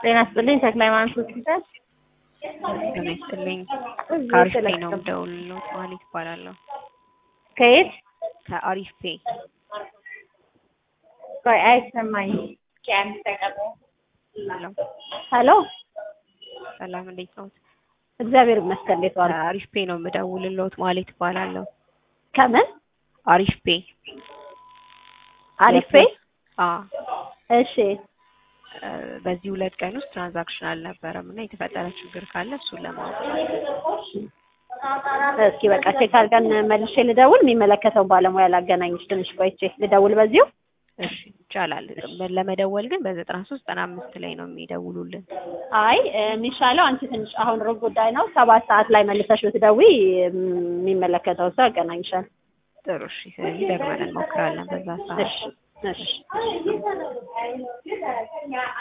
ጤና ይስጥልኝ ተክለ ሃይማኖት ሆስፒታል። ጤና ይስጥልኝ ከአሪፍ ፔ ነው የምደውልልዎት ማለት ይባላለሁ። ከየት? ከአሪፍ ፔ ቆይ አይሰማኝም። ሄሎ ሄሎ ሰላም እንዴት ነው? እግዚአብሔር ይመስገን። እንዴት ዋሉ? ከአሪፍ ፔ ነው የምደውልልዎት ማለት ይባላለሁ። ከምን? አሪፍ ፔ አሪፍ ፔ? አዎ እሺ እ በዚህ ሁለት ቀን ውስጥ ትራንዛክሽን አልነበረም እና የተፈጠረ ችግር ካለ እሱን ለማወቅ እስኪ በቃ ቼክ አድርገን መልሼ ልደውል። የሚመለከተው ባለሙያ ላገናኝሽ ትንሽ ቆይቼ ልደውል በዚሁ። እሺ ይቻላል። ለመደወል ግን በዘጠና ሶስት ዘጠና አምስት ላይ ነው የሚደውሉልን። አይ የሚሻለው አንቺ ትንሽ አሁን ሩብ ጉዳይ ነው። ሰባት ሰዓት ላይ መልሰሽ ብትደውይ የሚመለከተው ሰው ያገናኝሻል። ጥሩ እሺ። ስለዚህ ደግመን እንሞክራለን በዛ ሰዓት። እሺ እሺ